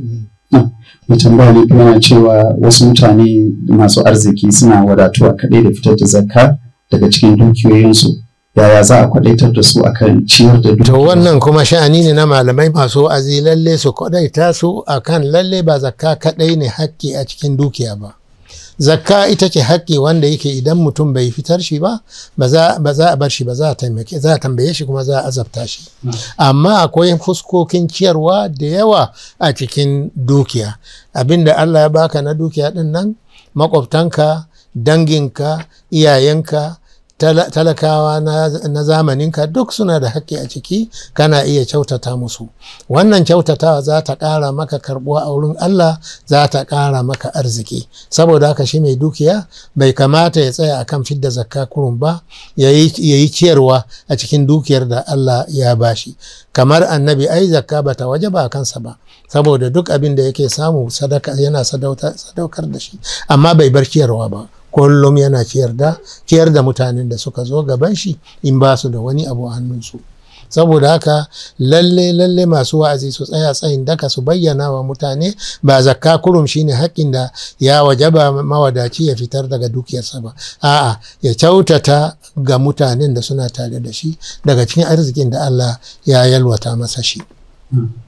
mai tambaya ne kuma yana cewa wasu mutane masu arziki suna wadatuwa kaɗai da fitar da zakka daga cikin dukiyoyinsu yaya za a kwadaitar da su akan ciyar da To dukiyoyinsu wannan kuma sha'ani ne na malamai masu wa'azi lalle su kwadaita su akan lalle ba zakka kadai ne hakki a cikin dukiya ba. Zakka ita ce hakki wanda yake idan mutum bai fitar shi ba ba za ba za a bar shi ba za a taimake za a tambaye shi kuma za a azabta shi. Amma akwai fuskokin ciyarwa da yawa a cikin dukiya. Abinda Allah ya baka na dukiya din nan makwabtanka, danginka, iyayenka, tala- talakawa na, na zamaninka duk suna da haƙƙi a ciki kana iya kyautata musu wannan kyautatawa za ta ƙara maka karɓuwa a wurin Allah za ta ƙara maka arziki saboda haka shi mai dukiya bai kamata ya tsaya akan fidda zakka kurun ba ya yi ciyarwa a cikin dukiyar da Allah ya bashi kamar annabi ai zakka bata waje ba kansa ba saboda duk abin da yake samu sadaka yana sadauta- sadaukar da shi amma bai bar ciyarwa ba kullum yana ciyar da ciyar da mutanen da suka zo gaban shi in ba su da wani abu a hannunsu saboda haka lalle lalle masu wa'azi su tsaya tsayin daka su bayyana wa mutane ba zakka kurum shine haƙƙin da ya wajaba mawadaci ya fitar daga dukiyarsa ba a'a ya kyautata ga mutanen da suna tare da shi daga cikin arzikin da Allah ya yalwata masa shi Mm.